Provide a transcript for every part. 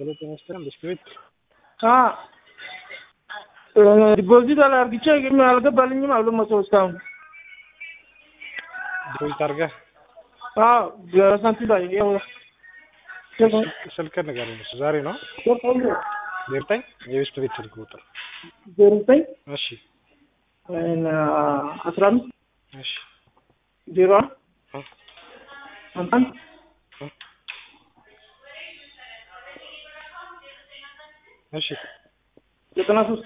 ሁለተኛ ስትራም በስክሪፕት ዲፖዚት አላርግቼ ግን አልገባልኝም። ሁለት መቶ እስካሁን ዲፖዚት አድርገህ ሳንቲም ላይ ያው ስልክህን ንገረኝ። እሱ ዛሬ ነው ዘጠኝ የቤስት ቤት ስልክ ቁጥር ዜሮ ዘጠኝ እሺ አስራ አምስት እሺ ዜሮ እ አንድ አንድ እ እሺ ዘጠና ሶስት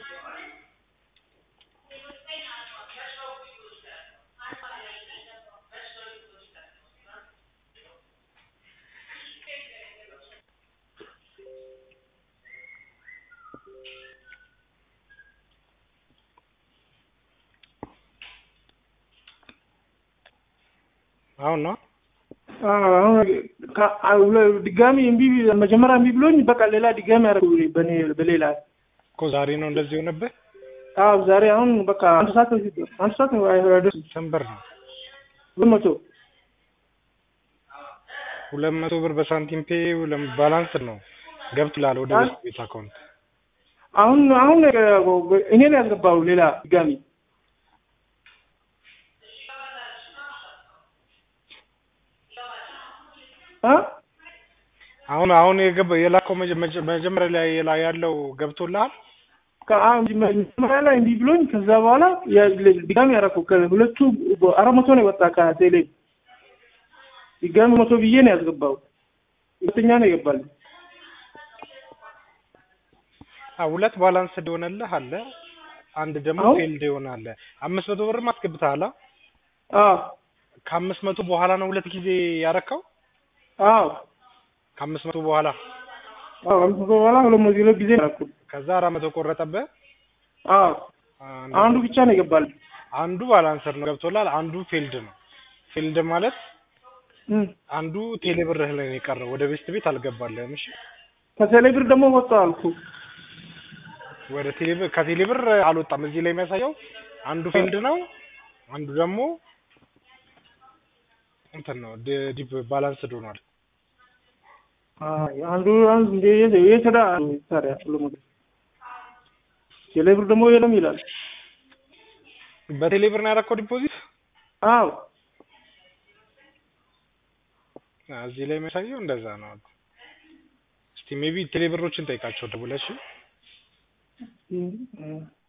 አሁን ነው አሁን ድጋሚ እምቢ መጀመሪያ እምቢ ብሎኝ በቃ ሌላ ድጋሚ ያደረጉ በኔ በሌላ እኮ ዛሬ ነው እንደዚህ የሆነብህ። አዎ ዛሬ አሁን በቃ አንድ ሰዓት በፊት አንድ ሰዓት ነው አይደርስ ስንት ብር ነው? ሁለት መቶ ሁለት መቶ ብር በሳንቲም ፔ ባላንስ ነው ገብቶልሃል ወደ ቤስት ቤት አካውንት። አሁን አሁን እኔ ነው ያስገባው ሌላ ድጋሚ እ አሁን አሁን የገባ የላከው መጀመሪያ ላይ ላይ ያለው ገብቶልሃል? መጀመሪያ ላይ እንዲህ ብሎኝ ከዛ በኋላ ድጋሚ ያደረኩ ከሁለቱ አራት መቶ ነው የወጣ ከቴሌ ድጋሚ መቶ ብዬ ነው ያስገባው። ሁለተኛ ነው ይገባል። አዎ ሁለት ባላንስ እንደሆነልህ አለ። አንድ ደግሞ አዎ። ፌልድ የሆነ አለ። አምስት መቶ ብርም አስገብተሃል? አ? አዎ ከአምስት መቶ በኋላ ነው ሁለት ጊዜ ያረካው? አዎ ከአምስት መቶ በኋላ አዎ አምስት መቶ በኋላ ሁለት መቶ ሁለት ጊዜ ነው ያደረኩት። ከዛ አራት መቶ ቆረጠብህ። አዎ አንድ- አንዱ ብቻ ነው ይገባል። አንዱ ባላንሰር ነው ገብቶላል። አንዱ ፌልድ ነው። ፌልድ ማለት እም። አንዱ ቴሌ ብርህ ላይ ነው የቀረው። ወደ ቤስት ቤት አልገባልህም። እሺ ከቴሌ ብር ደግሞ ወጣ አልኩ። ወደ ቴሌ ብር ከቴሌ ብር አልወጣም። እዚህ ላይ የሚያሳየው አንዱ ፌልድ ነው፣ አንዱ ደግሞ እንትን ነው ዲ- ዲፕ ባላንስድ ሆኗል። አይ አንዱ አንዱ እንደ የሰዳ ታዲያ ሁሉ ነገር ቴሌ ብር ደግሞ የለም ይላል። በቴሌ ብር ነው ያደረከው ዲፖዚት? አዎ አ፣ እዚህ ላይ የሚያሳየው እንደዛ ነው። እስቲ ሜቢ ቴሌ ብሮችን ጠይቃቸው ደውለሽ እም።